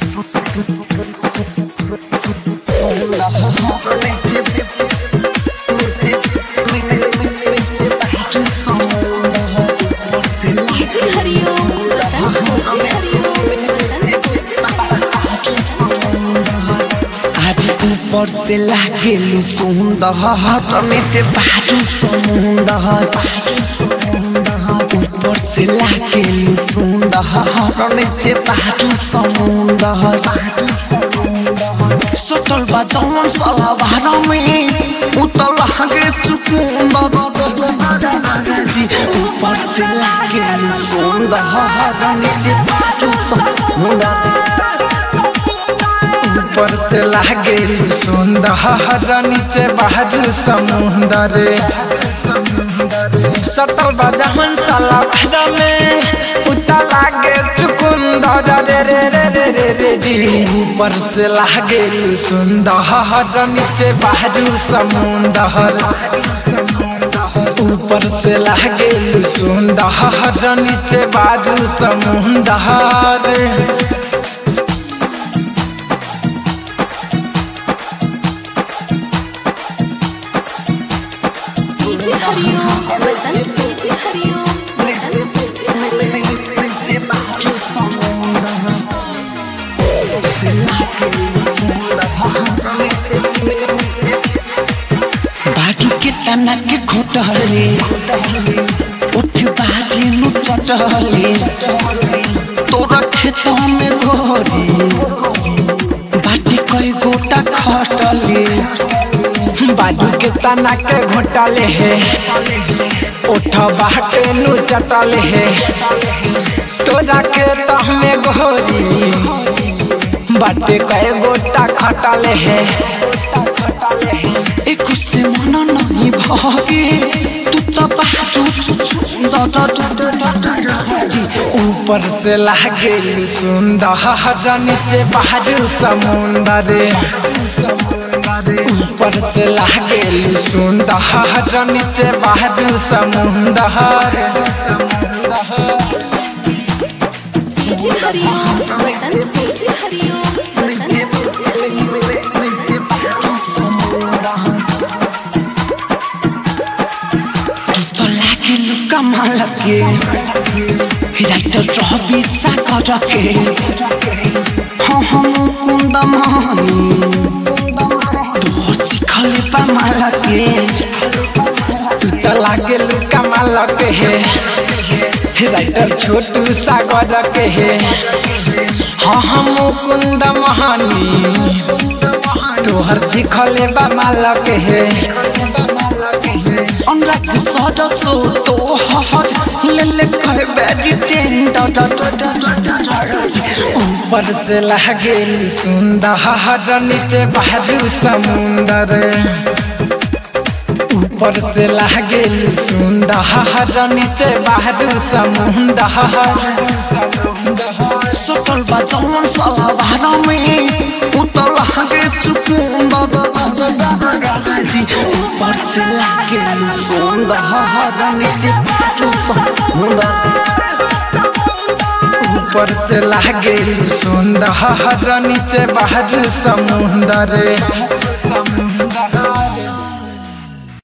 जी हरिओम बसंत जी हरिओम आज ऊपर से लागेलु सुंदर नीचे बाजू समुंदर ऊपर से लागेलु सुंदर नीचे बाजू समुंदर सटल बा जवन साला भाड़ा में उतर लागे चुकुंदर जी ऊपर से लागेलु सुंदर नीचे बाजू समुंदर ऊपर से लागे सुंदर नीचे बहादुर समुंदर सटल बजहन साला भाड़ा में उता लागे चुकुंदर रे रे रे रे रे रे जी ऊपर से लागे सुंदर नीचे बहादुर समुंदर ऊपर से लागे सुंदर नीचे बहादुर समुंदर जी हरिओम बसंत जी हरिओम बसंत जी हरिओम बाटू के तना के खोटले उठ बाजे नु चटले तोरा खेतों में घोरी बाटी कई गोटा खटले बाजू के तना के घोटाले है उठ बाटे नु चटले है तोरा के तहमे घोरी बाटे कए गोटा खटले है एक से मन नहीं भागे तू तो बाजू जी ऊपर से लागे सुंदर नीचे बहादुर समुंदर ऊपर से लागे सुंदर नीचे बहादुर समुंदर जी हरिओम बसंत जी हरिओम बसंत जी हरिओम तो लागे लुका माल के राइटर रवि सागर के हाँ हम कुंद मानी तोर चिखले पा माल के तो लागे कमाल के है राइटर छोटू सागर के है हाँ हम कुंद महानी तोहर चिखले बा माल के है अनुराग सदसो तो हट ले ले कहे वेजिटेंडर ऊपर से लागे सुंदर नीचे बहादुर समुंदर ऊपर से लागे सुंदर नीचे बहादुर समुंदर सटल बा जवन साला भाड़ा में उतर लागे चुकुंदर जी ऊपर से लागे सुंदर नीचे बाजू समुंदर ऊपर से लागे सुंदर नीचे बहादुर समुंदर